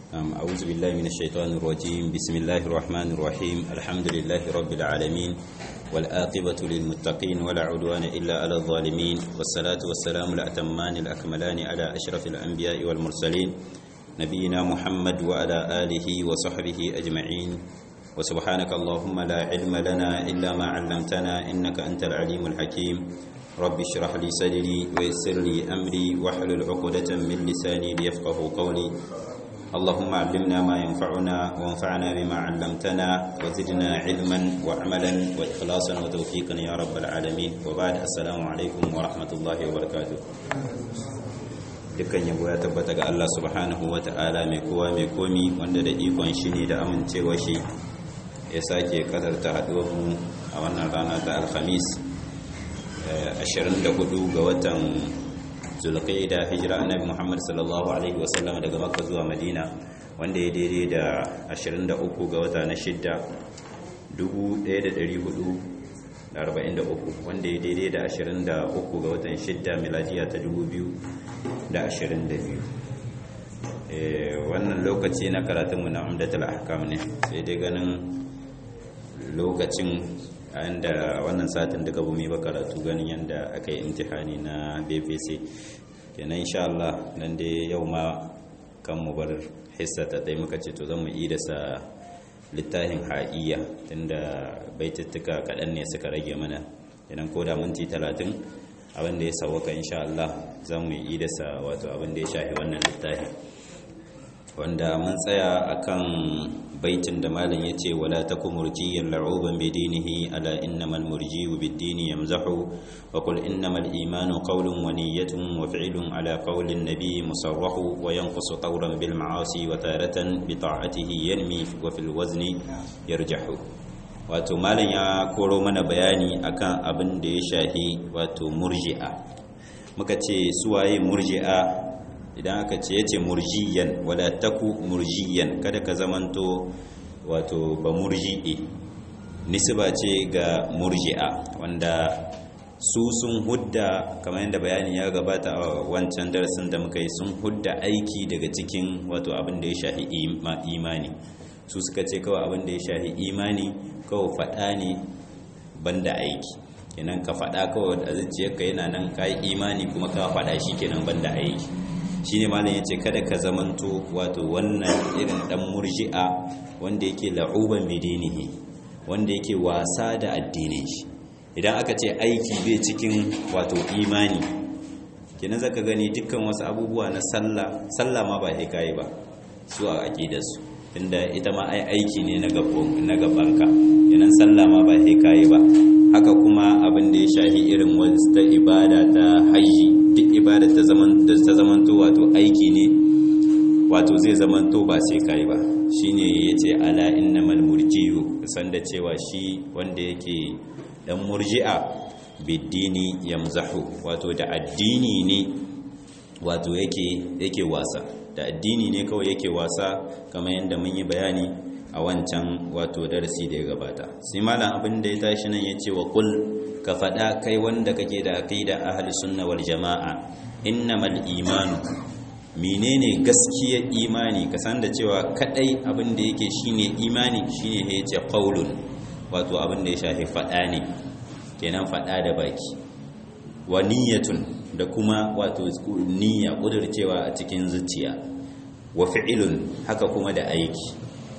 أعوذ بالله من الشيطان الرجيم بسم الله الرحمن الرحيم الحمد لله رب العالمين والآقبة للمتقين ولا عدوان إلا على الظالمين والصلاة والسلام الأتمان الأكملان على أشرف الأنبياء والمرسلين نبينا محمد وعلى آله وصحبه أجمعين وسبحانك اللهم لا علم لنا إلا ما علمتنا إنك أنت العليم الحكيم رب اشرح لي صدري ويسر لي أمري واحلل عقدة من لساني ليفقه قولي اللهم علمنا ما ينفعنا وانفعنا بما علمتنا وزدنا علما وعملا وإخلاصا وتوفيقا يا رب العالمين وبعد السلام عليكم ورحمة الله وبركاته dukkan yabo ya tabbata ga Allah subhanahu wa ta'ala mai kowa mai komi wanda da ikon shi ne da amincewa shi ya sake kadarta haɗuwarmu a wannan rana ta alhamis 24 ga watan zulqaida hijira annabi Muhammad sallallahu alaihi wasallam daga Makka zuwa Madina wanda ya daidai da 23 ga wata na shidda 1443 wanda ya daidai da 23 ga watan shidda miladiya ta 2022 wannan lokaci na karatunmu na umdatul ahkam ne sai dai ganin lokacin inda wannan satin duka bumi ba karatu ganin yadda aka yi imtihani na bpc kenan insha Allah nan dai yau ma kan mu bar hissa ta ɗaya muka ce to zan mu da sa littafin ha'iya tunda baituttuka kaɗan ne suka rage mana idan ko da minti talatin abin da ya sauwaka insha Allah zan mu yi da sa wato abin da ya shafi wannan littafin wanda mun tsaya akan baitin da malam yace wala takum murjiyan la'uban bidinihi ala innamal murjiyu bid-dini yamzahu wa qul innamal imanu qawlun wa niyyatun wa fi'lun ala qawli an-nabi musarrahu wa yanqusu tawran bil ma'asi wa taratan bi ta'atihi yanmi wa fil wazni yarjahu wato malam ya koro mana bayani akan abin da ya shahi wato murji'a muka ce suwaye murji'a idan aka ce ya ce murjiyan wala taku murjiyan kada ka zamanto wato ba murji'i nisba ce ga murji'a wanda su sun hudda kamar yadda bayani ya gabata a wancan darasin da muka yi sun hudda aiki daga cikin wato abin da ya shahi imani su suka ce kawai abin da ya shahi imani kawai faɗa ne banda aiki kenan ka faɗa kawai a zuciyarka yana nan ka yi imani kuma ka faɗa shi kenan banda aiki shine malam yace kada ka zamanto wato wannan irin dan murji'a wanda yake la'uban bidinihi wanda yake wasa da addinin shi idan aka ce aiki bai cikin wato imani kenan zaka gani dukkan wasu abubuwa na sallah sallah ma ba sai kai ba su a aqidar su tunda ita ma ai aiki ne na gaban na gabanka kenan sallah ma ba sai kai ba haka kuma abin da ya shahi irin wasu ta ibada ta haji duk ibada ta zaman da ta zamanto wato aiki ne wato zai zamanto ba sai kai ba shine yace ala innamal murji'u san da cewa shi wanda yake dan murji'a biddini yamzahu wato da addini ne wato yake yake wasa da addini ne kawai yake wasa kamar yadda mun yi bayani a wancan wato darasi da ya gabata sai malam abin da ya tashi nan ya ce wa kul ka faɗa kai wanda kake da aqida ahli sunna wal jama'a innamal imanu menene gaskiyar imani ka san da cewa kadai abin da yake shine imani shine ya ce qaulun wato abin da ya shafi faɗa ne kenan faɗa da baki wa niyyatun da kuma wato niyya kudurcewa a cikin zuciya wa fi'ilun haka kuma da aiki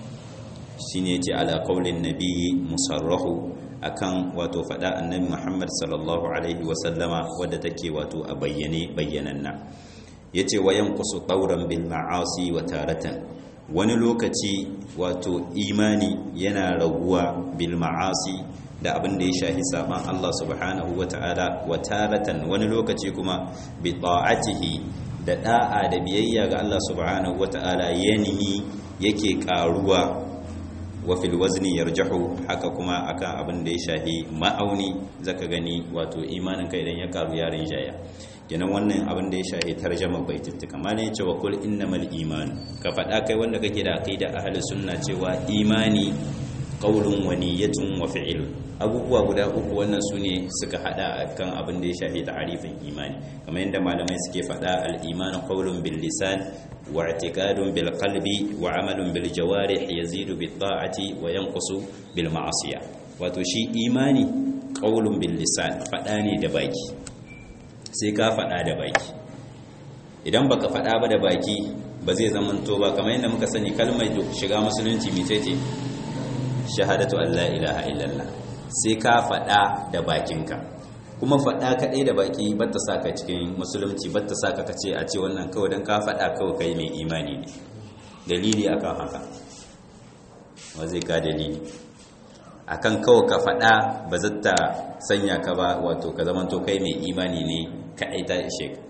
shine ce ala qaulin nabiyyi musarrahu akan wato fada annabi Muhammad sallallahu alaihi wa sallama wadda take wato a bayyane bayyananna yace wayan qusu tauran bil ma'asi wa taratan wani lokaci wato imani yana raguwa bil ma'asi da abin da ya shahi saban Allah subhanahu wa ta'ala wa taratan wani lokaci kuma bi ta'atihi da da'a da biyayya ga Allah subhanahu wa ta'ala yanihi yake karuwa wa fil wazni yarjahu haka kuma akan abin da ya shahi ma'auni zaka gani wato imanin ka idan ya karu yarin jaya kenan wannan abin da ya shahi tarjama baitittuka malai ya ce wa kul innamal iman ka faɗa kai wanda kake da aqida ahli sunna cewa imani qaulun wa niyyatun wa fi'l abubuwa guda uku wannan sune suka hada kan abin da ya shafi ta'arifin imani kamar yadda malamai suke faɗa al-iman qaulun bil lisan wa i'tiqadun bil qalbi wa amalun bil jawarih yazidu bit ta'ati wa yanqusu bil ma'siyah wato shi imani qaulun bil lisan fada ne da baki sai ka fada da baki idan baka fada ba da baki ba zai zamanto ba kamar yadda muka sani kalmar shiga musulunci mecece shahadatu an la ilaha illallah sai ka faɗa da bakinka kuma faɗa kaɗai da baki batta saka cikin musulunci batta saka kace a ce wannan kawai don ka faɗa kawai kai mai imani ne dalili akan haka wa zai ka dalili akan kawai ka faɗa ba zata sanya ka ba wato ka zamanto kai mai imani ne kaɗai ta ishe ka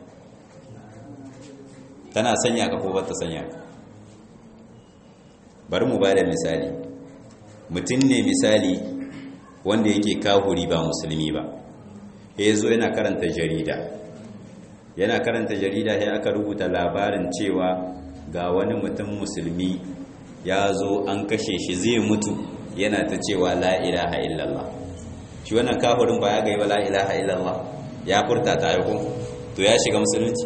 tana sanya ka ko bata sanya ka bari mu ba da misali mutum ne misali wanda yake kahuri ba musulmi ba ya zo yana karanta jarida yana karanta jarida ya aka rubuta labarin cewa ga wani mutum musulmi ya zo an kashe shi zai mutu yana ta cewa la ilaha illallah shi wannan kahurin ba ya gaiba la ilaha illallah ya furta ta yi to ya shiga musulunci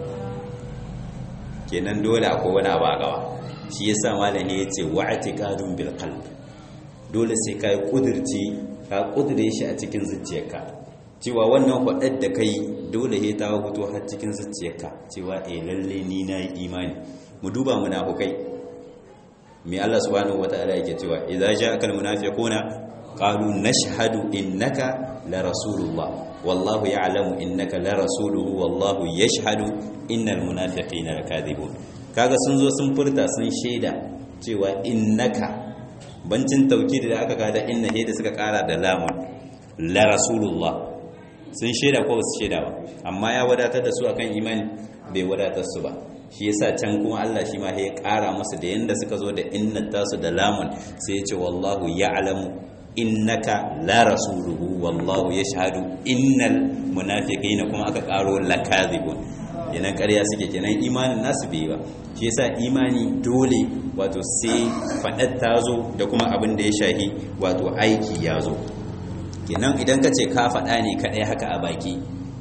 kenan dole akwai wani abu a gaba shi yasa malami ya ce wa'atiqadun bil qalb dole sai ka yi ƙudurci ka ƙudure shi a cikin zuciyarka cewa wannan hudar da kai dole he ta fito har cikin zuciyarka cewa eh lalle ni na yi imani mu duba munafukai me Allah subhanahu wataala yake cewa idza ja'aka almunafiquna qalu nashhadu innaka la rasulullah wallahu ya'lamu innaka la rasuluhu wallahu yashhadu innal munafiqina lakadibun kaga sun zo sun furta sun shaida cewa innaka bancin taukidi da aka kada inna he da suka kara da lamun la rasulullah sun shaida ko su shaida ba amma ya wadatar da su akan imani bai wadatar su ba shi yasa can kuma Allah shi ma ya kara musu da yanda suka zo da inna tasu da lamun sai ya ce wallahu ya'lamu innaka la rasuluhu wallahu yashhadu innal munafiqina kuma aka karo lakazibun kenan ƙarya suke kenan imanin nasu bai ba shi yasa imani dole wato sai faɗar ta zo da kuma abin da ya shahi wato aiki ya zo kenan idan ka ce ka faɗa ne kaɗai haka a baki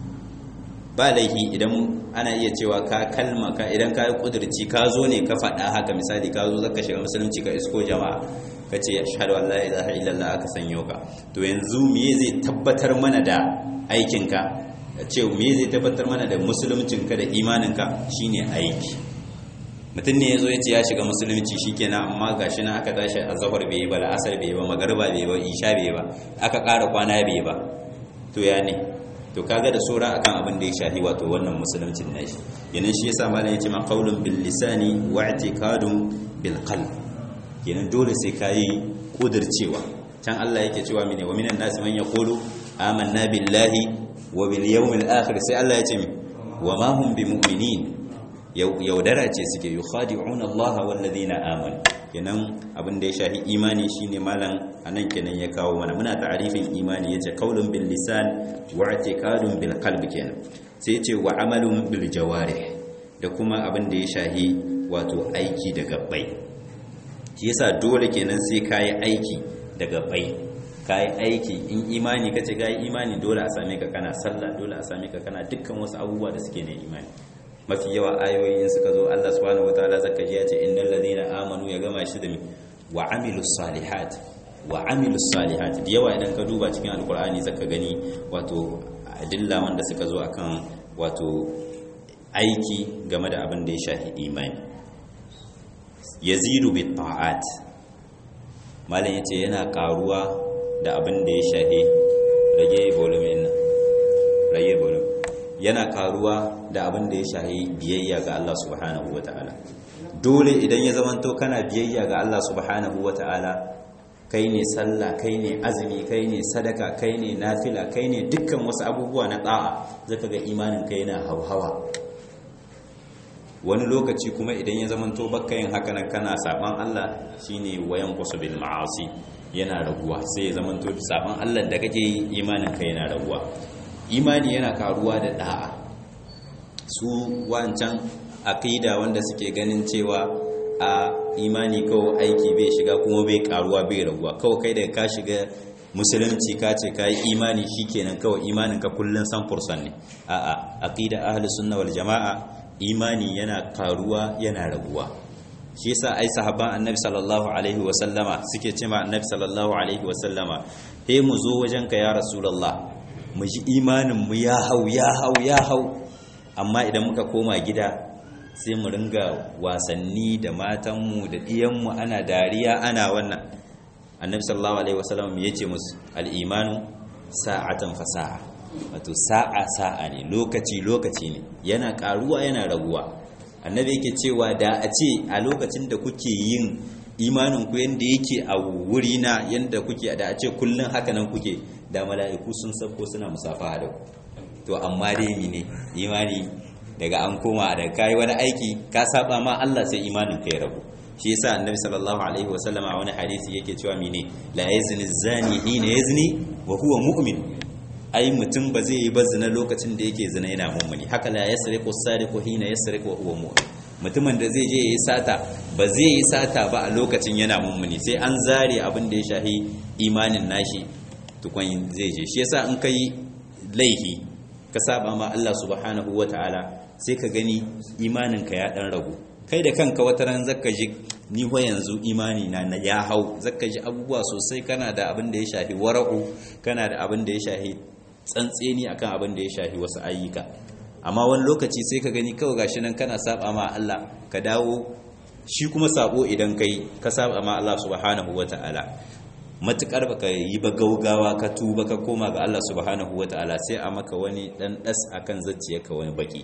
ba laifi idan ana iya cewa ka kalma ka idan ka yi ƙudurci ka zo ne ka faɗa haka misali ka zo zaka shiga musulunci ka isko jama'a ka ce ashhadu an la ilaha illallah aka sanyo ka to yanzu me zai tabbatar mana da aikinka ce me zai tabbatar mana da musuluncinka da imaninka shine aiki mutum ne ya zo ya ce ya shiga musulunci shikenan amma gashi nan aka tashi a zahar bai yi ba la'asar bai yi ba magarba bai yi ba isha bai yi ba aka ƙara kwana bai yi ba to ya ne to kaga da sura akan abin da ya shafi wato wannan musuluncin nashi yanin shi yasa malam yace ma qaulun bil lisani wa i'tiqadun bil qalb kenan dole sai kai kudircewa can Allah yake cewa mene wa minan nasi man yaqulu amanna billahi wa bil yawmil akhir sai Allah ya ce mi wa ma hum bimu'minin yaudara ce suke yukhadi'una Allah wal ladina amanu kenan abin da ya shafi imani shine malam anan kenan ya kawo mana muna ta'arifin imani yace qaulun bil lisan wa i'tiqadun bil qalbi kenan sai yace wa amalun bil jawarih da kuma abin da ya shafi wato aiki da gabbai shi yasa dole kenan sai kai aiki da gabbai kai aiki in imani kace kai imani dole a same ka kana sallah dole a same ka kana dukkan wasu abubuwa da suke ne imani mafi yawa ayoyin suka zo Allah subhanahu wataala zaka ji ya ce innal ladina amanu ya gama shi da mi wa amilus salihat wa amilus salihat da yawa idan ka duba cikin alkur'ani zaka gani wato adilla wanda suka zo akan wato aiki game da abin da ya shafi imani yazidu bit ta'at malam yace yana karuwa da abin da ya shafi rage volume nan rage volume yana karuwa da abin da ya shahi biyayya ga Allah subhanahu wata'ala dole idan ya zamanto kana biyayya ga Allah subhanahu wata'ala kai ne sallah kai ne azumi kai ne sadaka kai ne nafila kai ne dukkan wasu abubuwa na da'a zaka ga imanin kai yana hauhawa wani lokaci kuma idan ya zamanto baka yin haka nan kana saban Allah shine wayan kusu bil ma'asi yana raguwa sai ya zamanto saban Allah da kake yi imanin kai yana raguwa imani yana karuwa da da'a su wancan aqida wanda suke ganin cewa a imani kawai aiki bai shiga kuma bai karuwa bai raguwa kawai kai da ka shiga musulunci ka ce ka yi imani shikenan kawai imanin ka kullun san fursan ne a'a aqida ahli sunna wal jamaa imani yana karuwa yana raguwa shi yasa ai sahabban annabi sallallahu alaihi wa sallama suke cewa annabi sallallahu alaihi wa sallama he mu zo wajen ka ya rasulullah mu ji imanin mu ya hau ya hau ya hau amma idan muka koma gida sai mu ringa wasanni da matanmu da ɗiyanmu ana dariya ana wannan annabi sallallahu alaihi wasallam ya ce musu al'imanu sa'atan fasa'a wato sa'a sa'a ne lokaci lokaci ne yana karuwa yana raguwa annabi yake cewa da a ce a lokacin da kuke yin imanin ku yanda yake a wuri na yanda kuke da a ce kullun haka nan kuke da mala'iku sun sabko suna musafaha da ku to amma dai mine imani daga an koma da kai wani aiki ka saba ma Allah sai imanin ka ya rabu shi yasa annabi sallallahu alaihi wasallam a wani hadisi yake cewa mine la yazni zani hina yazni wa huwa mu'min ai mutum ba zai yi ba zina lokacin da yake zina yana mummuni haka la yasriqu sariqu hina yasriqu wa huwa mu'min mutumin da zai je yayi sata ba zai yi sata ba a lokacin yana mummuni sai an zare abin da ya shahi imanin nashi tukun zai je shi yasa in kai laihi ka saba ma Allah subhanahu wataala sai ka gani imanin ka ya dan ragu kai da kanka wata ran zaka ji ni ho yanzu imani na na ya hau zaka ji abubuwa sosai kana da abin da ya shafi wara'u kana da abin da ya shafi tsantseni akan abin da ya shafi wasu ayyuka amma wani lokaci sai ka gani kawai gashi nan kana saba ma Allah ka dawo shi kuma sabo idan kai ka saba ma Allah subhanahu wata'ala matukar baka yi ba gaugawa ka tuba ka koma ga Allah subhanahu wata'ala sai a maka wani dan das akan zacciyarka wani baki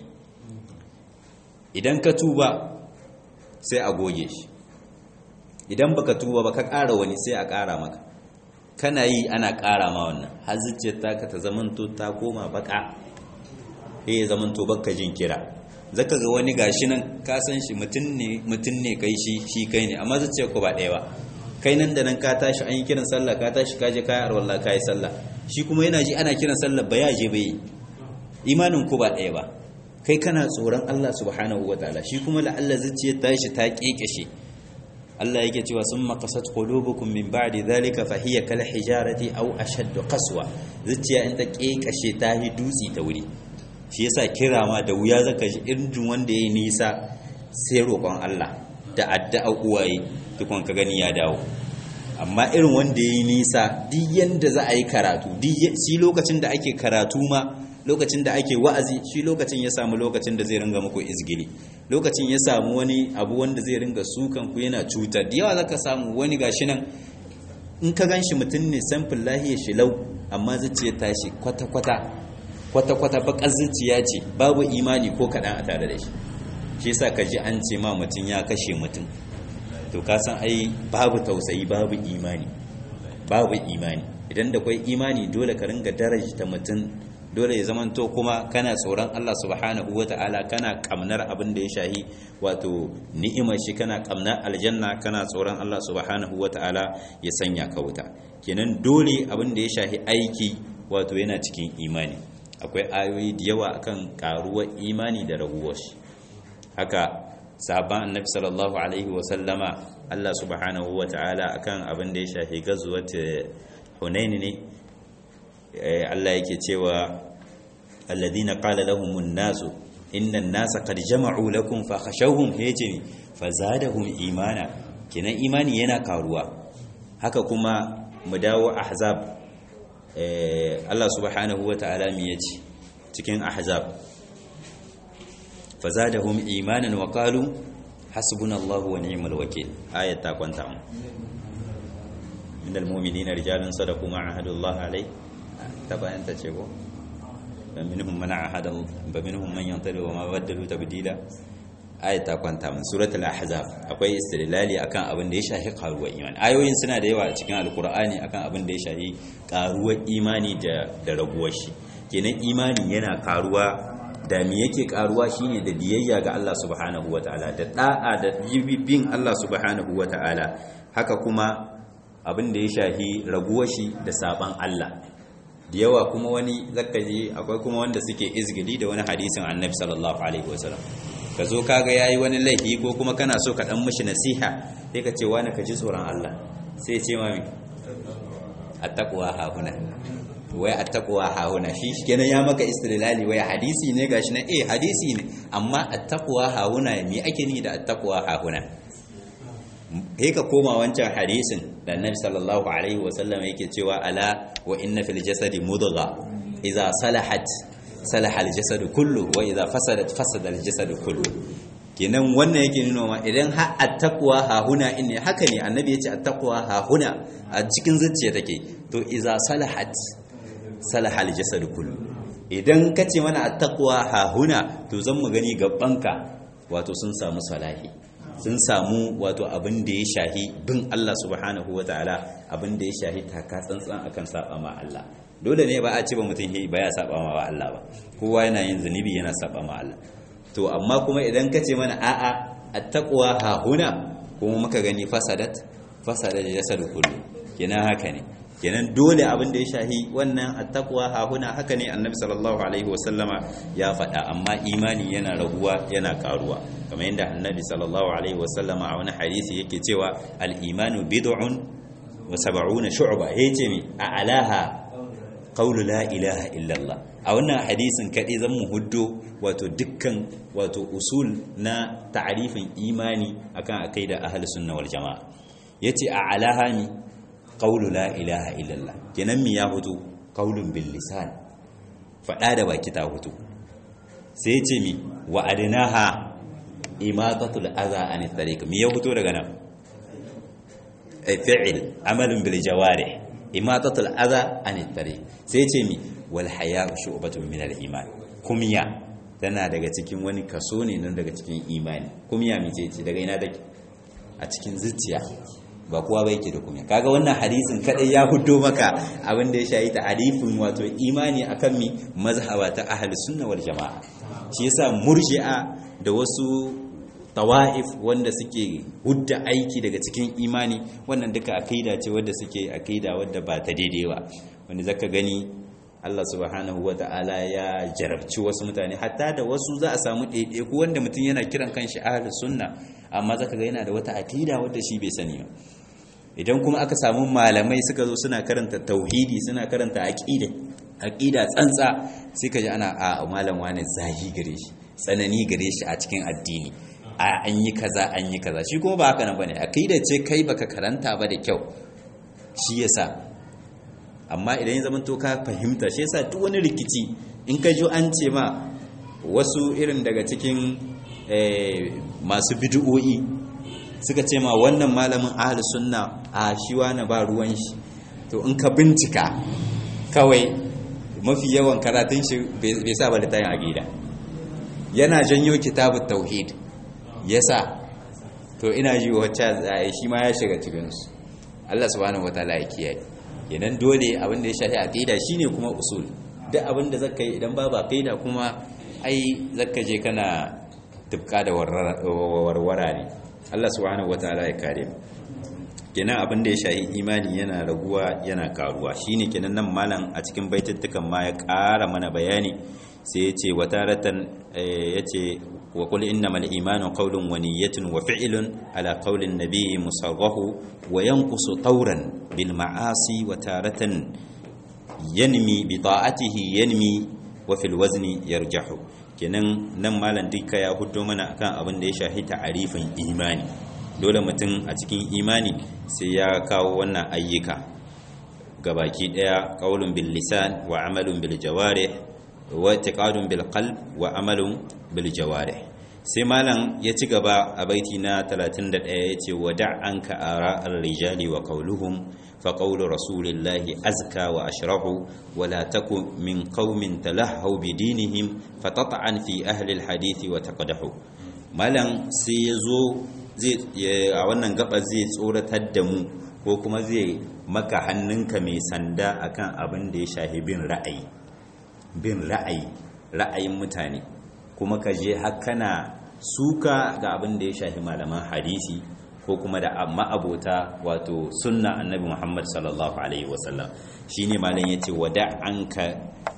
idan ka tuba sai a goge shi idan baka tuba ba ka ƙara wani sai a ƙara maka kana yi ana ƙara ma wannan har zuciyar taka ta zamanto ta koma baka eh zamanto baka jin kira zaka ga wani gashi nan ka san shi mutum ne mutum ne kai shi shi kai ne amma zuciyar ko ba ɗaya ba kai nan da nan ka tashi an yi kiran sallah ka tashi ka je kayar wallah ka yi sallah shi kuma yana ji ana kiran sallah ba ya je bai imanin ku ba ɗaya ba kai kana tsoron Allah subhanahu wataala shi kuma la'alla zuciyar tashi ta kekeshe Allah yake cewa summa qasat qulubukum min ba'di dhalika fa hiya kal hijarati aw ashaddu qaswa zuciya in ta kekeshe ta yi dutsi ta wuri shi yasa kira ma da wuya zaka ji irin wanda yayi nisa sai roƙon Allah da addu'a uwaye tukun ka gani ya dawo amma irin wanda yayi nisa duk yanda za a yi karatu shi lokacin da ake karatu ma lokacin da ake wa'azi shi lokacin ya samu lokacin da zai ringa muku izgili lokacin ya samu wani abu wanda zai ringa sukan ku yana cutar da yawa zaka samu wani gashi nan in ka ganshi mutum ne samfin lahiyar shi lau amma zuciya tashi kwata-kwata kwata-kwata bakar zuciya ce babu imani ko kaɗan a tare da shi shi yasa ka ji an ce ma mutum ya kashe mutum to ka san ai babu tausayi babu imani babu imani idan da kwai imani dole ka ringa darajta mutum dole ya zamanto kuma kana tsoron Allah subhanahu wata'ala kana kamnar abin da ya shahi wato ni'imar shi kana kamnar aljanna kana tsoron Allah subhanahu wata'ala ya sanya ka wuta kenan dole abin da ya shahi aiki wato yana cikin imani akwai ayoyi da yawa akan karuwar imani da raguwar shi haka sahabban annabi sallallahu alaihi wa sallama Allah subhanahu wata'ala akan abin da ya shahi gazuwat hunain ne Allah yake cewa alladhina qala lahumun nasu inna an-nasa qad jama'u lakum fakhashawhum yace fazadahum imana kenan imani yana karuwa haka kuma mu dawo ahzab Allah subhanahu wata'ala mi yace cikin ahzab fazadahum imanan wa qalu hasbunallahu wa ni'mal wakeel ayat ta kwanta mu innal mu'minina rijalun sadaqu ma ahadullahi alayhi tabayanta ce ko minhum man ahada ba minhum man yantabi wa ma badalu tabdila ayat ta kwanta min suratul ahzab akwai istilali akan abin da ya shafi karuwar imani ayoyin suna da yawa a cikin alqur'ani akan abin da ya shafi karuwar imani da da raguwar shi kenan imani yana karuwa da me yake karuwa shine da biyayya ga Allah subhanahu wataala da da'a da bin Allah subhanahu wataala haka kuma abin da ya shafi raguwar shi da saban Allah da yawa kuma wani zaka ji akwai kuma wanda suke izgili da wani hadisin annabi sallallahu alaihi wasallam ka zo kaga yayi wani laifi ko kuma kana so ka dan mishi nasiha sai ka ce wani ka ji tsoron Allah sai ce mami attaqwa ha huna wai attaqwa hauna shi kenan ya maka istidlali wai hadisi ne gashi na eh hadisi ne amma attaqwa hauna me ake ni da attaqwa hauna sai ka koma wancan hadisin da annabi sallallahu alaihi wasallam yake cewa ala wa inna fil jasadi mudgha idza salahat salaha al jasadu kullu wa idza fasadat fasada al jasadu kullu kenan wannan yake nuna ma idan har attaqwa ha huna in ne haka ne annabi ya ce attaqwa ha huna a cikin zuciya take to idza salahat salaha al jasadu kullu idan ka ce mana attaqwa ha huna to zan mu gani gabanka wato sun samu salahi sun samu wato abin da ya shahi bin Allah subhanahu wa ta'ala abin da ya shahi taka tsantsan akan saba ma Allah dole ne ba a ce ba mutum ba ya saba ma Allah ba kowa yana yin zunubi yana saba ma Allah to amma kuma idan ka ce mana a'a attaqwa ha huna kuma muka gani fasadat fasadat jasad kullu kenan haka ne kenan dole abin da ya shahi wannan attaqwa ha huna haka ne annabi sallallahu alaihi wasallama ya faɗa amma imani yana raguwa yana karuwa kamar yadda annabi sallallahu alaihi wasallama a wani hadisi yake cewa al-imanu bid'un wa sab'una shu'ba yace mi a alaha qawlu la ilaha illallah a wannan hadisin kaɗai zan mu huddo wato dukkan wato usul na ta'arifin imani akan aqida ahlus sunna wal jamaa yace a alaha mi qawlu la ilaha illallah kenan mi ya hutu qawlun bil lisan fada da baki ta hutu sai yace mi wa adnaha imatatul adha an tariq mi ya hutu daga nan fi'il amalun bil jawarih imatatul adha an tariq sai yace mi wal haya'u shu'batun min al iman kumya tana daga cikin wani kaso ne nan daga cikin imani kumya mi ce daga ina take a cikin zuciya ba kowa ba yake da kumya kaga wannan hadisin kadai ya hudo maka abin da ya shayi ta hadifin wato imani akan mi mazhaba ta ahlus sunna wal jamaa shi yasa murji'a da wasu tawa'if wanda suke hudda aiki daga cikin imani wannan duka akida ce wanda suke akida wadda ba ta daidai ba wanda zaka gani Allah subhanahu wa ta'ala ya jarabci wasu mutane hatta da wasu za a samu ɗaiɗaiku wanda mutum yana kiran kanshi ahlus sunna amma zaka ga yana da wata akida wadda shi bai sani ba idan kuma aka samu malamai suka zo suna karanta tauhidi suna karanta aqida aqida tsantsa sai ka ji ana a malam wani zahi gare shi tsanani gare shi a cikin addini a an yi kaza an yi kaza shi kuma ba haka nan bane aqida ce kai baka karanta ba da kyau shi yasa amma idan ya zama to ka fahimta shi yasa duk wani rikici in ka ji an ce ma wasu irin daga cikin masu bid'o'i suka ce ma wannan malamin ahli sunna a shi wani ba ruwan shi to in ka bincika kawai mafi yawan karatun shi bai sa ba littafin aqida yana janyo kitabut tauhid yasa to ina ji wacce shi ma ya shiga cikin su Allah subhanahu wataala ya kiyaye idan dole abin da ya shafi aqida shine kuma usul duk abin da zaka yi idan babu aqida kuma ai zaka je kana tufka da warwara ne Allah subhanahu wataala ya kare mu kenan abin da ya shafi imani yana raguwa yana karuwa shine kenan nan malam a cikin baituttukan ma ya ƙara mana bayani sai ya ce wataratan ya ce wa qul innamal imanu qawlun wa niyyatun wa fi'lun ala qawlin nabiyyi musarrahu wa yanqusu tawran bil ma'asi wa taratan yanmi bi ta'atihi yanmi wa fil wazni yarjahu kenan nan malam duka ya hudo mana akan abin da ya shafi ta'arifin imani dole mutum a cikin imani sai ya kawo wannan ayyuka gabaki daya qaulun bil lisan wa amalun bil jawarih wa i'tiqadun bil qalb wa amalun bil jawarih sai malam ya ci gaba a baiti na 31 yace wada' anka ara ar-rijali wa qawluhum fa qawlu rasulillahi azka wa ashrahu wa la takun min qaumin talahhaw bi dinihim fatat'an fi ahli al-hadith wa taqdahu malam sai yazo zai a wannan gaba zai tsoratar da mu ko kuma zai maka hannunka mai sanda akan abin da ya shahi bin ra'ayi bin ra'ayi ra'ayin mutane kuma ka je hakana suka ga abin da ya shahi malaman hadisi ko kuma da ma'abota wato sunna annabi Muhammad sallallahu alaihi wasallam shine malam yace wada anka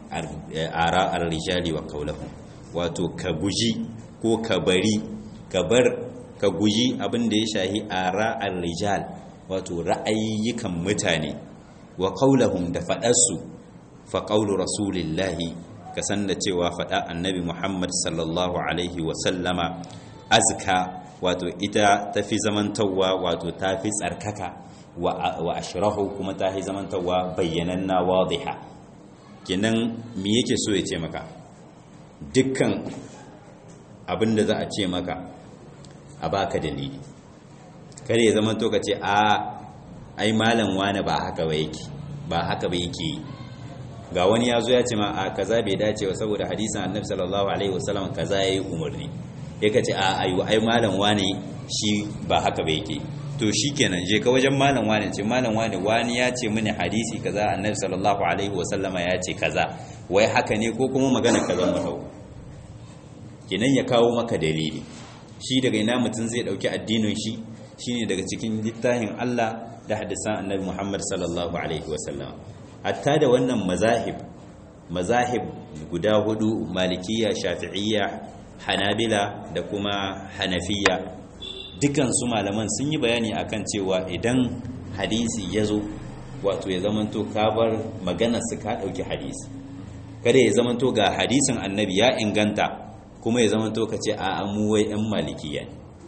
ara ar-rijali wa qawluhum wato ka guji ko ka bari ka bar ka guji abin da ya shahi ara ar-rijal wato ra'ayyukan mutane wa qawluhum da fadarsu fa qawlu rasulillahi ka san da cewa faɗa annabi Muhammad sallallahu alaihi wa sallama azka wato ita tafi zamantawa wato tafi tsarkaka wa ashrahu kuma tafi zamantawa bayyananna wadiha kenan me yake so ya ce maka dukkan abinda za a ce maka a baka dalili kare ya zama to ka ce a ai malam wani ba haka ba yake ba haka ba yake ga wani ya zo ya ce ma a kaza bai dace ba saboda hadisin annabi sallallahu alaihi wasallam kaza yayi umarni ya kace a ayu ai malam wani shi ba haka ba yake to shikenan je ka wajen malam wani ce malam wani wani ya ce mini hadisi kaza annabi sallallahu alaihi wasallama ya ce kaza wai haka ne ko kuma magana kaza mu dau kenan ya kawo maka dalili shi daga ina mutum zai dauki addinin shi shine daga cikin littafin Allah da hadisan annabi Muhammad sallallahu alaihi wasallam hatta da wannan mazahib mazahib guda hudu malikiya shafi'iyya hanabila da kuma hanafiya dukan su malaman sun yi bayani akan cewa idan hadisi ya zo wato ya zamanto ka bar maganar su ka dauki hadisi kada ya zamanto ga hadisin annabi ya inganta kuma ya zamanto ka ce a mu wai yan malikiya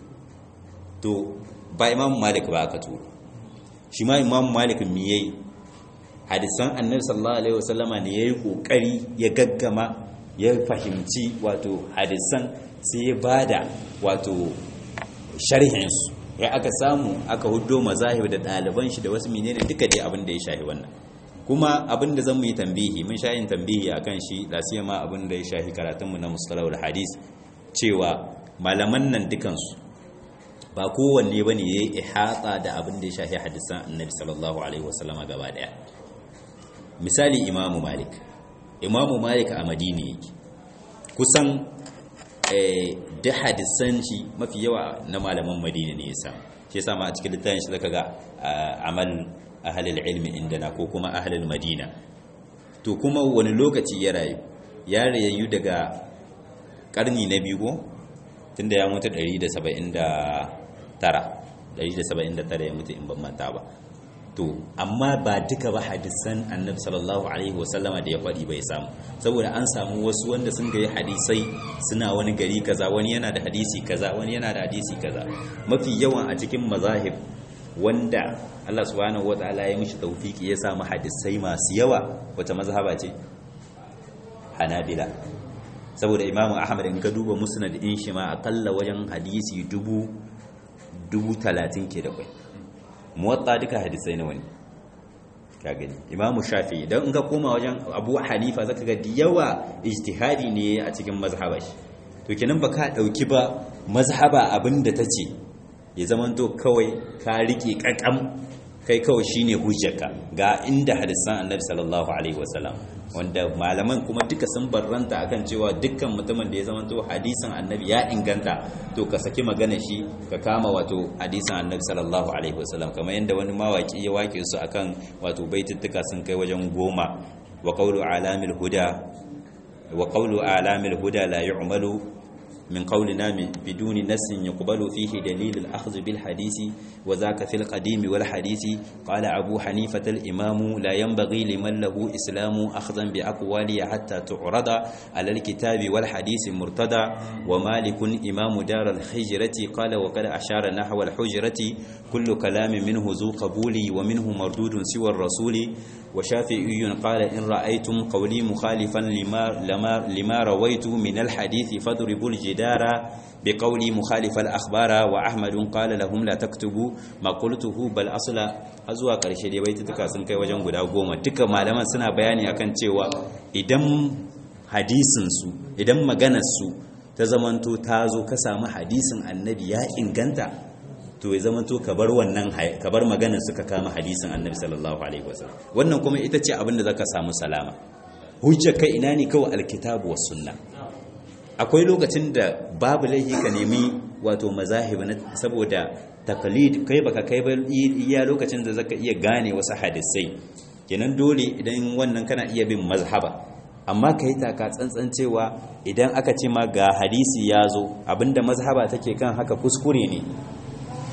to ba imam malik ba aka turo shi ma imam malik mi yayi hadisan annabi sallallahu alaihi wasallama ne yayi kokari ya gaggama ya fahimci wato hadisan sai ya bada wato sharhin su ya aka samu aka huddo mazahib da ɗaliban shi da wasu menene duka dai abin da ya shahi wannan kuma abin da zamu yi tambihi mun shayin tambihi akan shi lasiya ma abin da ya shahi karatunmu na mustalahul hadis cewa malaman nan dukansu ba kowanne bane yayi ihata da abin da ya shahi hadisan annabi sallallahu alaihi wasallama gaba daya misali imamu malik imamu malik a madina yake kusan da hadisan shi mafi yawa na malaman madina ne ya samu shi yasa ma a cikin littafin shi zaka ga amal ahlul ilmi indana ko kuma ahlul madina to kuma wani lokaci ya rayu ya rayu daga karni na biyu ko tunda ya mutu 179 179 ya mutu in ban manta ba to amma ba duka ba hadisan annabi sallallahu alaihi wasallama da ya faɗi bai samu saboda an samu wasu wanda sun gayi hadisai suna wani gari kaza wani yana da hadisi kaza wani yana da hadisi kaza mafi yawan a cikin mazahib wanda Allah subhanahu wataala ya mishi tawfiki ya samu hadisai masu yawa wata mazhaba ce hanabila saboda imamu ahmad in ka duba musnad in shi ma akalla wajen hadisi dubu dubu talatin ke da kwai muwatta duka hadisai na wani ka gani imamu shafi don in ka koma wajen abu hanifa zaka ga yawa ijtihadi ne a cikin mazhaba shi to kenan ba ka dauki ba mazhaba abinda ta ce ya zamanto kawai ka rike kakam kai kawai shine hujjarka ga inda hadisan annabi sallallahu alaihi wasallam wanda malaman kuma duka sun barranta akan cewa dukkan mutumin da ya zamanto hadisin annabi ya inganta to ka saki magana shi ka kama wato hadisin annabi sallallahu alaihi wasallam kamar yadda wani mawaki ya wake su akan wato baituttuka sun kai wajen goma wa qawlu alamil huda wa qawlu alamil huda la yu'malu من قولنا بدون نس يقبل فيه دليل الأخذ بالحديث وذاك في القديم والحديث قال أبو حنيفة الإمام لا ينبغي لمن له إسلام أخذا بأقوالي حتى تعرض على الكتاب والحديث مرتدى ومالك إمام دار الحجرة قال وقد أشار نحو الحجرة كل كلام منه ذو قبول ومنه مردود سوى الرسول وشافعي قال إن رأيتم قولي مخالفا لما, لما, لما رويت من الحديث فاضربوا الجدار بقولي مخالف الأخبار وأحمد قال لهم لا تكتبوا ما قلته بل أصل أزوا قرشي دي بيت تكاسن كي وجن غدا goma duka malaman suna bayani akan cewa idan hadisin su idan maganar su ta zamanto ta zo ka samu hadisin annabi ya inganta to ya zama to ka bar wannan ka bar maganar suka kama hadisin annabi sallallahu alaihi wasallam wannan kuma ita ce abin da zaka samu salama hujja kai ina ne kawai alkitabu was sunna akwai lokacin da babu laifi ka nemi wato mazahib na saboda taqlid kai baka kai ba iya lokacin da zaka iya gane wasu hadisai kenan dole idan wannan kana iya bin mazhaba amma kai taka tsantsan cewa idan aka ce ma ga hadisi ya zo abinda mazhaba take kan haka kuskure ne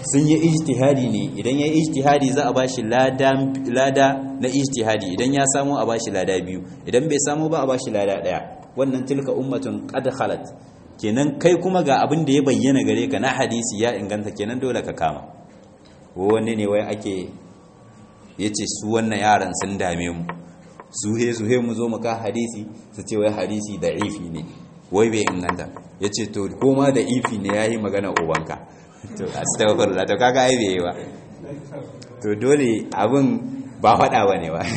sun yi ijtihadi ne idan ya yi ijtihadi za a bashi lada lada na ijtihadi idan ya samu a bashi lada biyu idan bai samu ba a bashi lada daya wannan tilka ummatun qad khalat kenan kai kuma ga abin da ya bayyana gare ka na hadisi ya inganta kenan dole ka kama wani ne wai ake yace su wannan yaran sun dame mu suhe suhe mu zo mu ka hadisi su ce wai hadisi da ifi ne wai bai inganta yace to koma da ifi ne yayi magana ubanka to astaghfirullah to kaga ai bai ba to dole abin ba faɗa bane ba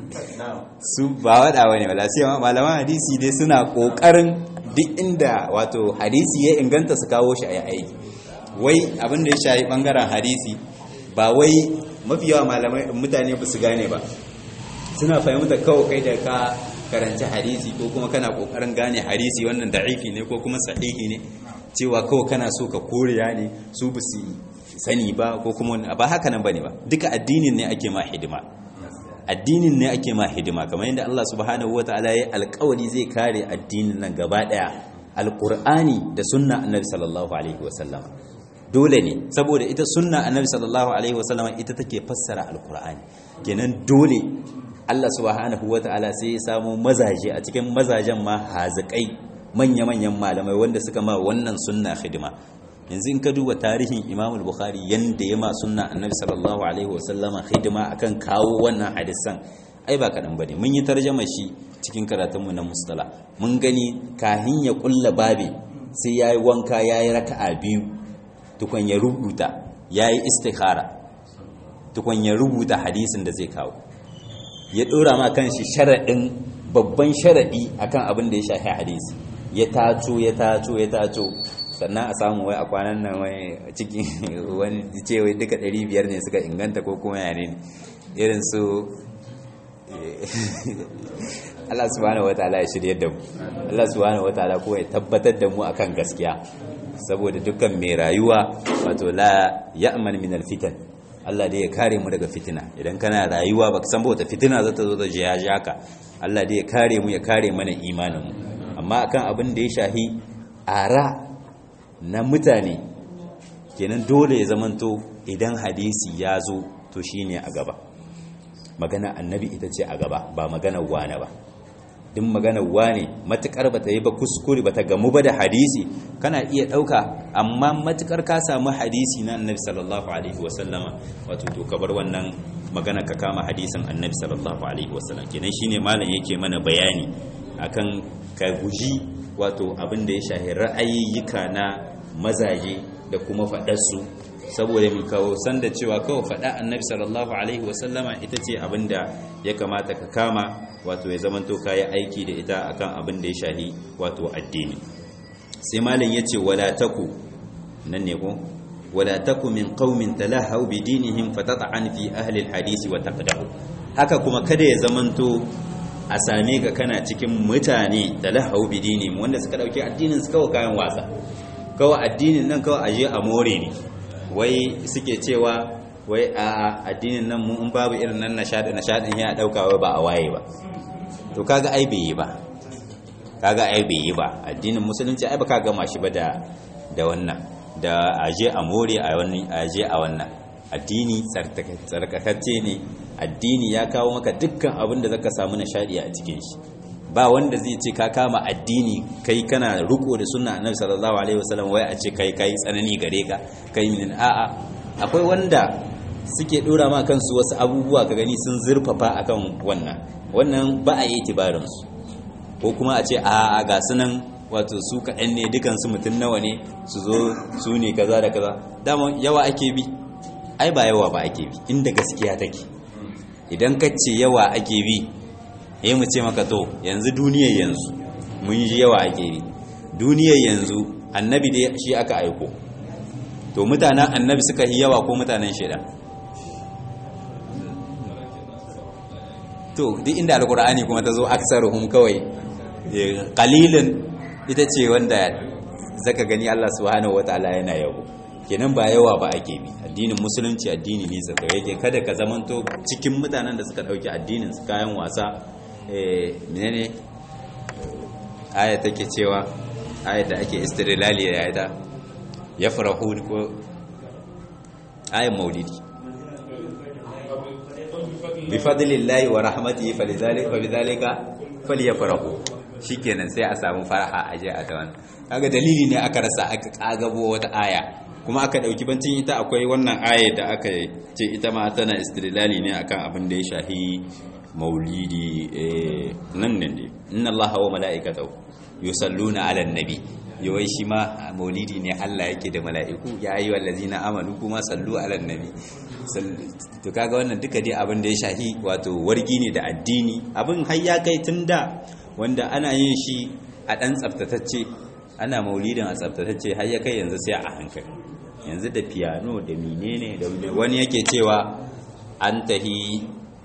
su ba faɗa bane ba lasiya malaman hadisi dai suna kokarin duk inda wato hadisi ya inganta su kawo shi a aiki wai abin da ya shayi bangaren hadisi ba wai mafi yawa malamai mutane ba su gane ba suna fahimta kawai kai da ka karanci hadisi ko kuma kana kokarin gane hadisi wannan da'ifi ne ko kuma sahihi ne cewa kawai kana so ka koriya ne su ba su sani ba ko kuma ba haka nan bane ba duka addinin ne ake ma hidima addinin ne ake ma hidima kamar yadda Allah subhanahu wataala ya alƙawari zai kare addinin nan gaba daya alqur'ani da sunna annabi sallallahu alaihi wasallam dole ne saboda ita sunna annabi sallallahu alaihi wasallam ita take fassara alqur'ani kenan dole Allah subhanahu wataala sai ya samu mazaje a cikin mazajen ma hazikai manya-manyan malamai wanda suka ma wannan sunna hidima yanzu in ka duba tarihin Imam al-Bukhari yanda ya ma sunna Annabi sallallahu alaihi wasallama hidima akan kawo wannan hadisan ai ba kadan bane mun yi tarjama shi cikin karatun mu na mustala mun gani kahin ya kulla babe sai yayi wanka yayi raka'a biyu tukun ya rubuta yayi istikhara tukun ya rubuta hadisin da zai kawo ya dora ma kanshi sharadin babban sharadi akan abin da ya shafi hadisi ya taco ya taco ya taco sannan a samu wai a kwanan nan wai cikin wani ce wai duka 500 ne suka inganta ko kuma yare ne irin su Allah subhanahu wataala ya shirye da mu Allah subhanahu wataala ko ya tabbatar da mu akan gaskiya saboda dukkan mai rayuwa wato la ya'man min alfitan Allah dai ya kare mu daga fitina idan kana rayuwa baka san ba wata fitina za ta zo ta je ya jaka Allah dai ya kare mu ya kare mana imanin mu amma akan abin da ya shahi ara na mutane kenan dole ya zamanto idan hadisi ya zo to shine a gaba magana annabi ita ce a gaba ba magana wane ba duk magana wane matukar bata yi ba kuskure bata gamu ba da hadisi kana iya dauka amma matukar ka samu hadisi na annabi sallallahu alaihi wasallama wato to ka bar wannan magana ka kama hadisin annabi sallallahu alaihi wasallam kenan shine malam yake mana bayani akan ka guji wato abin da ya shahi ra'ayiyyuka na mazaje da kuma faɗarsu saboda mai kawo sanda cewa kawai faɗa annabi sallallahu alaihi wasallama ita ce abin da ya kamata ka kama wato ya zamanto kayi aiki da ita akan abin da ya shahi wato addini sai malam ya ce wala taku nan ne ko wala taku min qaumin talahu bi dinihim fatata'an fi ahli alhadisi wa taqdahu haka kuma kada ya zamanto a same ka kana cikin mutane da lahau bidini wanda suka dauki addinin su kawai kayan wasa kawai addinin nan kawai aje a more ne wai suke cewa wai a addinin nan mu in babu irin nan nishadi nishadin ya dauka wai ba a waye ba to kaga ai bai yi ba kaga ai bai yi ba addinin musulunci ai ba ka gama shi ba da da wannan da aje a more a wannan aje a wannan addini tsarkakacce ne addini ya kawo maka dukkan abin da zaka samu nishadi a cikin shi ba wanda zai ce ka kama addini kai kana riko da sunna annabi sallallahu alaihi wasallam wai a ce kai kai tsanani gare ka kai min a'a akwai wanda suke dora ma kansu wasu abubuwa ka gani sun zurfafa akan wannan wannan ba a yi tibarin su ko kuma a ce a'a ga sunan wato su kaɗan ne dukansu mutum nawa ne su zo su ne kaza da kaza dama yawa ake bi ai ba yawa ba ake bi inda gaskiya take idan ka ce yawa ake bi eh mu ce maka to yanzu duniyar yanzu mun ji yawa ake bi duniyar yanzu annabi dai shi aka aiko to mutanen annabi suka yi yawa ko mutanen shaidan to duk inda alkur'ani kuma ta zo aksaruhum kawai qalilun ita ce wanda zaka gani Allah subhanahu wataala yana yabo kenan ba yawa ba ake bi addinin musulunci addini ne tsaka yake kada ka zamanto cikin mutanen da suka dauki addinin su kayan wasa eh menene aya take cewa aya da ake istilali da ita yafrahu ko ayan maulidi bi fadlillahi wa rahmatihi falidhalika falidhalika falyafrahu shikenan sai a samu faraha a je a ta wannan kaga dalili ne aka rasa aka kagabo wata aya kuma aka dauki bancin ita akwai wannan aya da aka ce ita ma tana istidlali ne akan abin da ya shahi maulidi nan ne ne inna allaha wa mala'ikatahu yusalluna 'alan nabi yawai shi ma maulidi ne Allah yake da mala'iku ya yi wallazina amanu kuma sallu 'alan nabi to kaga wannan duka dai abin da ya shahi wato wargi ne da addini abin har ya kai tunda wanda ana yin shi a dan tsaftatacce ana maulidin a tsaftatacce har ya kai yanzu sai a hankali yanzu da piano da menene da wani yake cewa an tahi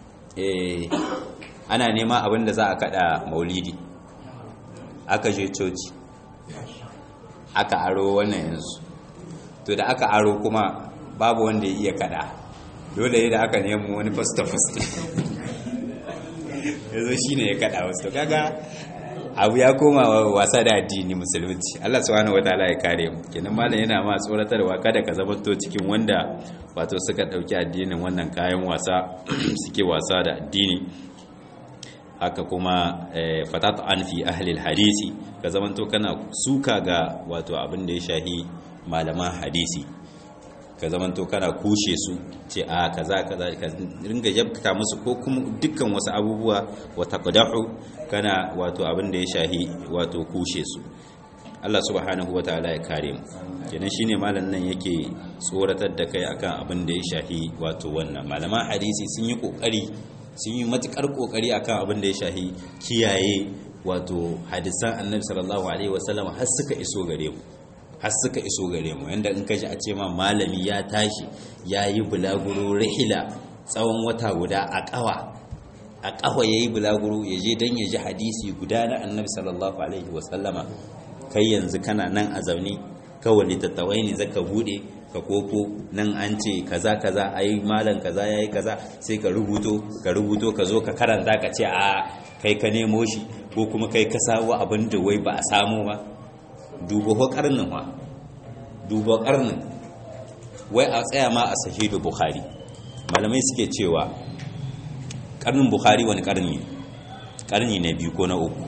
ana nema abin da za a kada maulidi aka je coci aka aro wannan yanzu to da aka aro kuma babu wanda ya iya kada dole da aka nemo wani fasta-fasta yanzu shi ne ya kada wasu to kaga abu ya koma wasa da addini musulunci Allah subhanahu wataala ya kare mu kenan malam yana ma tsoratarwa kada ka zama to cikin wanda wato suka dauki addinin wannan kayan wasa suke wasa da addini haka kuma fatat an fi ahli hadisi ka zama to kana suka ga wato abin da ya shahi malaman hadisi ka zama to kana kushe su ce a kaza kaza ka ringa yabka musu ko kuma dukkan wasu abubuwa wata qadahu kana wato abin da ya shahi wato kushe su Allah subhanahu wataala ya kare mu kenan shine malam nan yake tsoratar da kai akan abin da ya shahi wato wannan malaman hadisi sun yi kokari sun yi matukar kokari akan abin da ya shahi kiyaye wato hadisan annabi sallallahu alaihi wasallam har suka iso gare mu har suka iso gare mu yanda in kaji a ce ma malami ya tashi ya yi bulaguro rihila tsawon wata guda a kawa a kawa ya yi bulaguro ya je don ya ji hadisi guda na annabi sallallahu alaihi wasallama kai yanzu kana nan a zaune kawai littattawai ne zaka bude ka koko nan an ce kaza kaza ai malam kaza yayi kaza sai ka rubuto ka rubuto ka zo ka karanta ka ce a kai ka nemo shi ko kuma kai ka sawo abin da wai ba a samu ba duba ko karnin wa duba karnin wai a tsaya ma a sahihu bukhari malamai suke cewa karnin bukhari wani karni karni na biyu ko na uku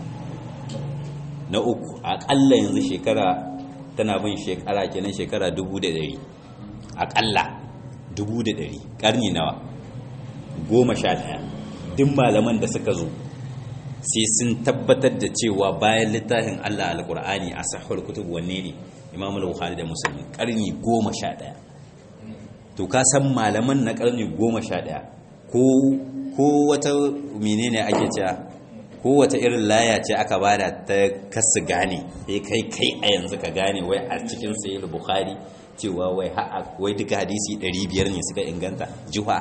na uku akalla yanzu shekara tana bin shekara kenan shekara dubu da dari akalla dubu da dari karni nawa goma sha daya duk malaman da suka zo sai sun tabbatar da cewa bayan littafin Allah alkur'ani a sahihul kutub wanne ne Imam al-Bukhari da Muslim karni 11 to ka san malaman na karni 11 ko ko wata menene ake cewa ko wata irin laya ce aka bada ta kasu gane sai kai kai a yanzu ka gane wai a cikin sahih Bukhari cewa wai wai duka hadisi 500 ne suka inganta juha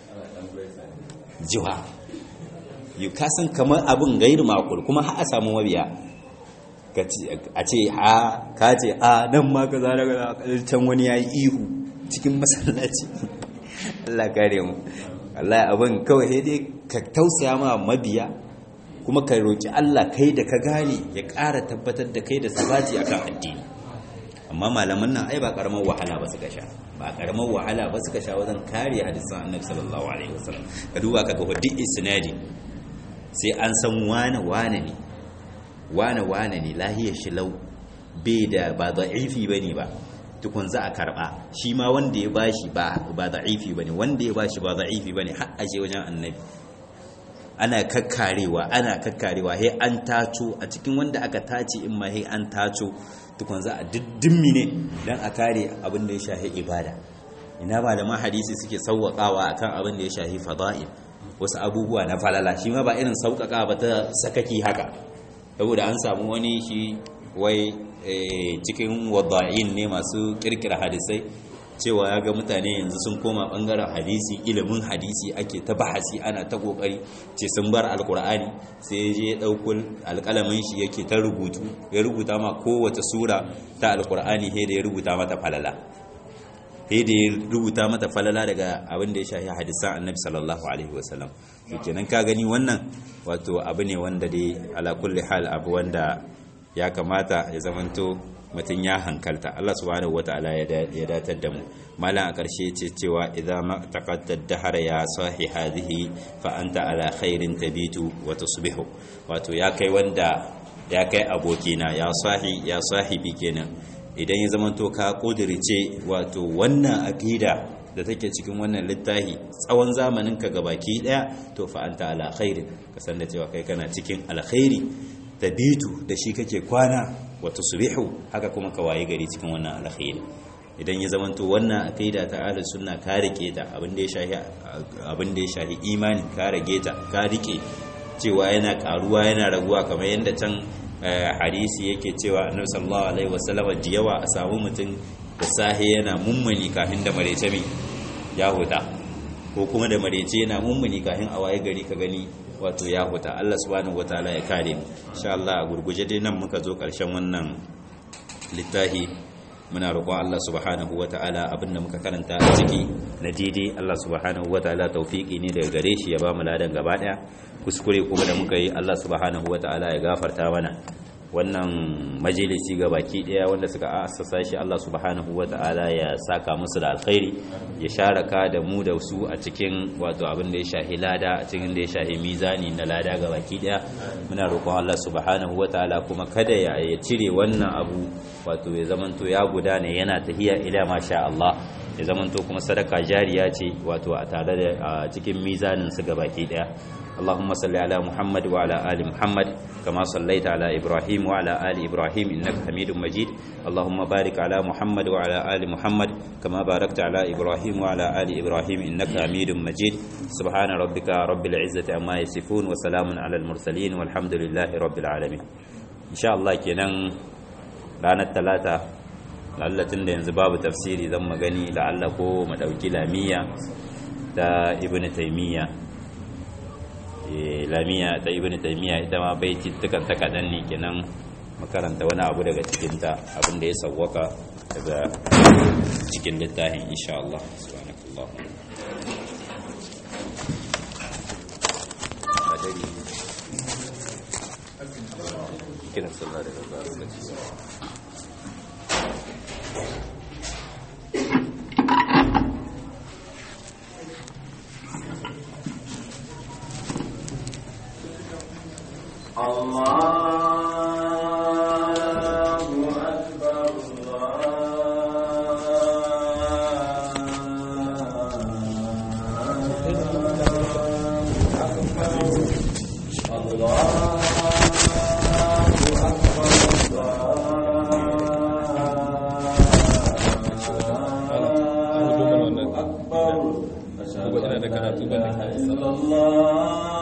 juha yi kasan kamar abin gairu makul kuma ha a samu mabiya a ce ha ka ce a nan ma ka zara ga can wani ya yi ihu cikin masallaci Allah kare mu Allah abin kawai sai dai ka tausaya ma mabiya kuma ka roki Allah kai da ka gane ya ƙara tabbatar da kai da sabati akan addini amma malaman nan ai ba karamar wahala ba suka sha ba karamar wahala ba suka sha wajen kare hadisan annabi sallallahu alaihi wasallam ka duba ka ga duk isnadi sai an san wane wane ne wane wane ne lahiyar shi lau bai da ba da'ifi bane ba tukun za a karba shi ma wanda ya bashi ba ba da'ifi bane wanda ya bashi ba da'ifi bane har aje wajen annabi ana kakkarewa ana kakkarewa he an taco a cikin wanda aka tace in ma he an taco tukun za a diddimmi ne dan a kare abin da ya shahi ibada ina malaman hadisi suke sauwaƙawa akan abin da ya shahi fada'il wasu abubuwa na falala shi ma ba irin sauƙaƙa ba ta sakaki haka saboda an samu wani shi wai cikin wadda'in ne masu kirkira hadisai cewa ya ga mutane yanzu sun koma bangaren hadisi ilimin hadisi ake ta bahasi ana ta kokari ce sun bar alkur'ani sai ya je ya ɗauko alƙalamin shi yake ta rubutu ya rubuta ma kowace sura ta alkur'ani he da ya rubuta mata falala he da ya rubuta mata falala daga abin da ya shafi hadisan annabi sallallahu alaihi wasallam to kenan ka gani wannan wato abu ne wanda dai ala kulli hal abu wanda ya kamata ya zamanto mutum ya hankalta Allah subhanahu wataala ya datar da mu malam a ƙarshe ce cewa idan ma taqatta dahara ya sahi hadhihi fa anta ala khairin tabitu wa tusbihu wato ya kai wanda ya kai abokina ya sahi ya sahibi kenan idan ya zamanto ka kudirce wato wannan aqida da take cikin wannan littafi tsawon zamanin ka gabaki daya to fa anta ala khairin ka san da cewa kai kana cikin alkhairi tabitu da shi kake kwana wa tusbihu haka kuma ka waye gari cikin wannan alkhairi idan ya zamanto wannan aqida ta ahlus sunna ka rike ta abin da ya shahi abin da ya shahi imani ka rage ta ka rike cewa yana karuwa yana raguwa kamar yadda can hadisi yake cewa annabi sallallahu alaihi wasallam jiyawa a samu mutum da sahe yana mummuni kafin da marece mai ya huta ko kuma da marece yana mummuni kafin a waye gari ka gani wato ya huta Allah subhanahu wataala ya kare mu insha Allah a gurguje dai nan muka zo karshen wannan littafi muna roƙon Allah subhanahu wataala abinda muka karanta a ciki na daidai Allah subhanahu wataala tawfiki ne daga gare shi ya ba mu ladan gaba daya kuskure kuma da muka yi Allah subhanahu wataala ya gafarta mana wannan majalisi ga baki daya wanda suka assasa shi Allah subhanahu wata'ala ya saka musu da alkhairi ya sharaka da mu da su a cikin wato abin da ya shahi lada a cikin da ya shahi mizani na lada ga baki daya muna roƙon Allah subhanahu wata'ala kuma kada ya cire wannan abu wato ya zamanto ya gudana yana tahiya ila masha Allah ya zamanto kuma sadaka jariya ce wato a tare da cikin mizanin su ga baki daya اللهم صل على محمد وعلى آل محمد كما صليت على إبراهيم وعلى آل إبراهيم إنك حميد مجيد اللهم بارك على محمد وعلى آل محمد كما باركت على إبراهيم وعلى آل إبراهيم إنك حميد مجيد سبحان ربك رب العزة عما يصفون وسلام على المرسلين والحمد لله رب العالمين إن شاء الله كنن ranar talata lallatin da yanzu babu tafsiri zan magani la'alla ko madauki lamiya da ibn taymiya lamiya ta ibn taymiya ita ma baiti tukan ta kadan ne kenan makaranta wani abu daga cikin ta abin da ya sawwaka daga cikin littafin insha Allah subhanakallah kiran sallah daga lokaci الله أكبر الله أكبر أشهد أن لا إله إلا الله